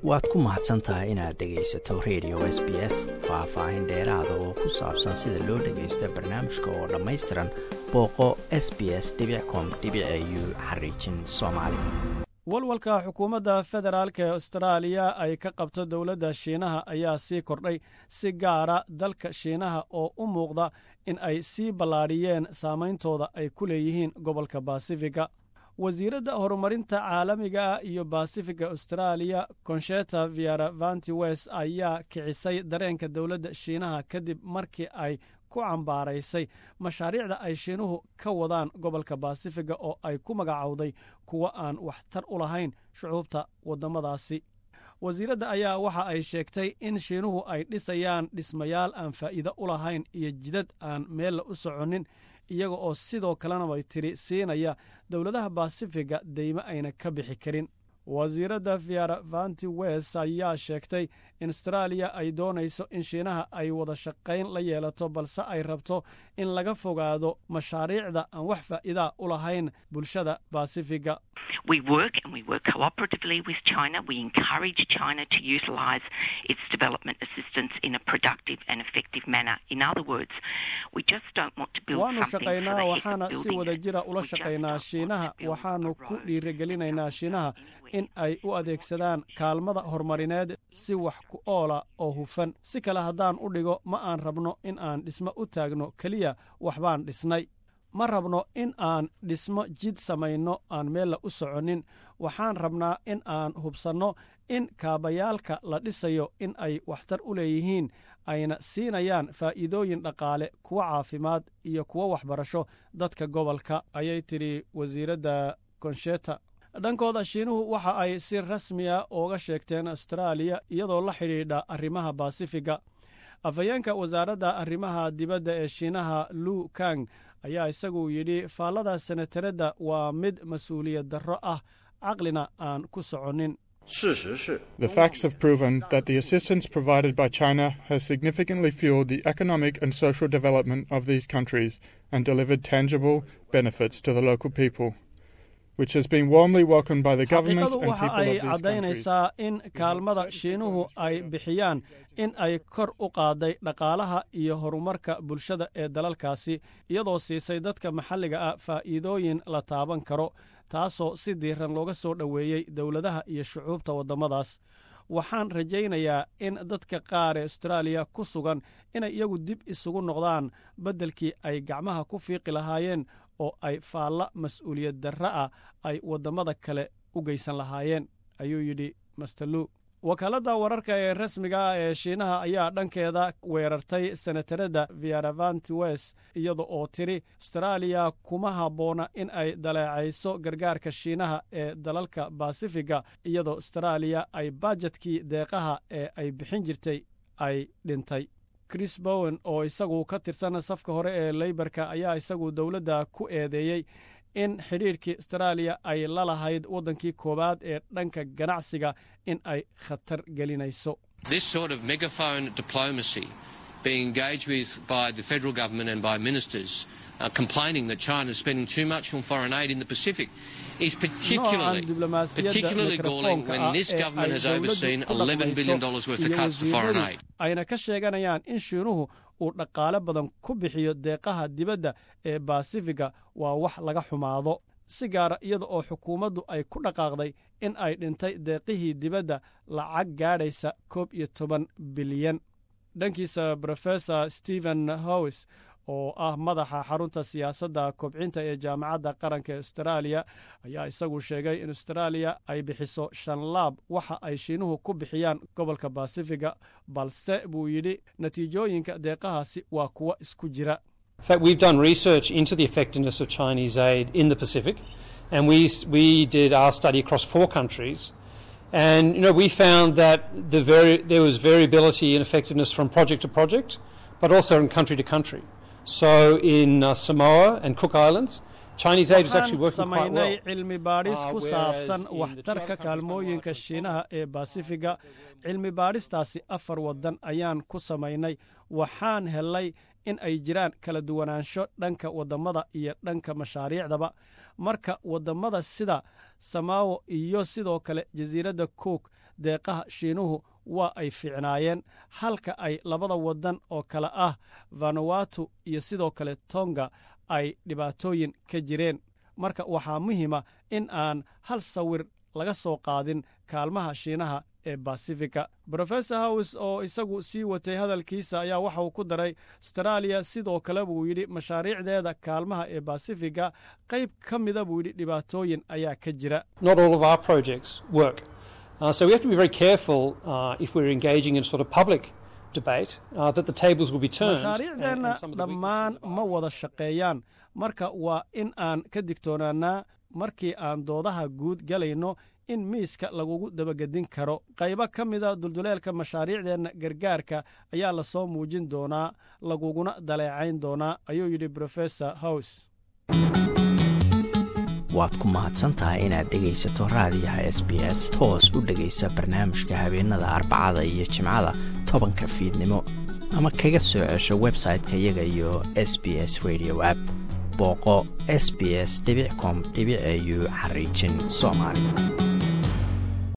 waad ku mahadsan tahay inaad dhegaysato radio s b s faah-faahin dheeraada oo ku saabsan sida loo dhagaysta barnaamijka oo dhammaystiran booqo s b s com u xariijin soomaali walwalka xukuumadda federaalk ee austraaliya ay ka qabto dowladda shiinaha ayaa sii kordhay si gaara dalka shiinaha oo u muuqda in ay sii ballaadhiyeen saameyntooda ay ku leeyihiin gobolka basifiga wasiiradda horumarinta caalamiga iyo basifiga austraaliya konsheta viaravanti west ayaa kicisay dareenka dowladda shiinaha kadib markii ay ku cambaaraysay mashaariicda ay shiinuhu ka wadaan gobolka basifiga oo ay ku magacowday kuwo aan waxtar u lahayn shucuubta waddamadaasi wasiiradda ayaa waxa ay sheegtay in shiinuhu ay dhisayaan dhismayaal aan faa'iido u lahayn iyo jidad aan meella u soconin iyaga oo sidoo kalena bay tiri siinaya dowladaha basifiga deymo ayna ka bixi karin wasiiradda viaravanti west ayaa sheegtay in astaraaliya ay doonayso in shiinaha ay wada shaqayn la yeelato balse ay rabto in laga fogaado mashaariicda aan wax faa'iidaa u lahayn bulshada basifiga waanu shaqaynaa waxaana si wada jira ula shaqaynaa shiinaha waxaanu ku dhiirigelinaynaa shiinaha in ay u adeegsadaan kaalmada horumarineed si wax ku oola oo hufan si kale haddaan u dhigo ma aan rabno in aan dhismo u taagno keliya waxbaan dhisnay ma rabno in aan dhismo jid samayno aan meella u soconin waxaan rabnaa in aan hubsanno in kaabayaalka la dhisayo in ay waxtar u leeyihiin ayna siinayaan faa'iidooyin dhaqaale kuwo caafimaad iyo kuwo waxbarasho dadka gobolka ayay tidhi wasiiradda konsheta dhankooda shiinuhu waxa ay si rasmiya ooga sheegteen astaraaliya iyadoo la xidhiidha arrimaha basifiga afhayeenka wasaaradda arrimaha dibadda ee shiinaha lu kang ayaa isagu yidhi faallada senataradda waa mid mas-uuliyad darro ah caqlina aan ku soconin The facts have proven that the assistance provided by China has significantly fueled the economic and social development of these countries and delivered tangible benefits to the local people. which has been warmly welcomed by the governments and people waxa ay of these countries. caddaynaysaa in kaalmada shiinuhu ay bixiyaan in ay kor u qaaday dhaqaalaha iyo horumarka bulshada ee dalalkaasi iyadoo siisay dadka maxalliga ah faa'iidooyin la taaban karo taasoo si diiran looga soo dhoweeyey dowladaha iyo shucuubta waddamadaas waxaan rajaynayaa in dadka qaar ee austraaliya ku sugan inay iyagu dib isugu noqdaan beddelkii ay gacmaha ku fiiqi lahaayeen oo ay faalla mas-uuliyad darra ah ay waddamada kale u geysan lahaayeen ayuu yidhi masterlu wakaaladda wararka ee rasmiga ah ee shiinaha ayaa dhankeeda weerartay senataradda viaravanti west iyada oo tiri astaraaliya kuma habboona in ay daleecayso gargaarka shiinaha ee dalalka basifiga iyadoo astaraaliya ay bajetkii deeqaha ee ay bixin jirtay ay dhintay chris bowen oo isagu ka tirsan safka hore ee leybarka ayaa isagu dowladda ku eedeeyey in xidhiirkii astaraaliya ay la lahayd waddankii koowaad ee dhanka ganacsiga in ay khatar gelinayso This sort of megaphone diplomacy being engaged with by the federal government and by ministers uh, complaining that China is spending too much on foreign aid in the Pacific is particularly, noocan diblomaasiyadda particularly galling mikrofoonka when ah this ee government ay has dowladdu overseen ku $11 billion dhaqmayso worth of iyo cuts to foreign wasiiradu aid. ayna ka sheeganayaan in shiinuhu uu dhaqaale badan ku bixiyo deeqaha dibadda ee basifiga waa wax laga xumaado si gaara iyada oo xukuumaddu ay ku dhaqaaqday in ay dhintay deeqihii dibadda lacag gaadhaysa koob iyo toban bilyan dhankiisa brofesor stephen howes oo ah madaxa xarunta siyaasadda kobcinta ee jaamacadda qaranka ee astaraaliya ayaa isagu sheegay in astaraaliya ay bixiso shan laab waxa ay shiinuhu ku bixiyaan gobolka basifiga balse buu yidhi natiijooyinka deeqahaasi waa kuwo isku jira In fact, we've done research into the effectiveness of Chinese aid in the Pacific, and we, we did our study across four countries. And you know, we found that the vari- there was variability in effectiveness from project to project, but also in country to country. So in uh, Samoa and Cook Islands, Chinese aid is actually waxaan working quite well. samaynay cilmi baadhis Uh, ku whereas saabsan in the waxtarka 12 countries kaalmooyinka Commonwealth shiinaha ee basifiga cilmi baadhistaasi afar waddan ayaan ku samaynay waxaan helay in ay jiraan kala duwanaansho dhanka wadammada iyo dhanka mashaariicdaba marka wadammada sida samawo iyo sidoo kale jasiiradda cook deeqaha shiinuhu waa ay fiicnaayeen halka ay labada waddan oo kale ah vanuatu iyo sidoo kale tonga ay dhibaatooyin ka jireen marka waxaa muhiima in aan hal sawir laga soo qaadin kaalmaha shiinaha ee basifika rofesor hows oo isagu sii watay hadalkiisa ayaa waxa uu ku daray astaraaliya sidoo kale buu yidhi mashaariicdeeda kaalmaha ee basifiga qayb ka mida buu yidhi dhibaatooyin ayaa ka jira mashaariicdeenna dhammaan ma wada shaqeeyaan marka waa in aan ka digtoonaanaa markii aan doodaha guud galayno in miiska lagugu dabagedin karo qaybo ka mida dulduleelka mashaariicdeenna gargaarka ayaa lasoo muujin doonaa laguguna daleecayn doonaa ayuu yidhi rofesor hows waad ku mahadsantahay inaad dhegaysato raadiyaha s b s toos u dhegaysa barnaamijka habeenada arbacada iyo jimcada tobanka fiidnimo ama kaga soo cesho website-ka iyaga iyo s b s radio app booqo s b s com au xariijin soomaali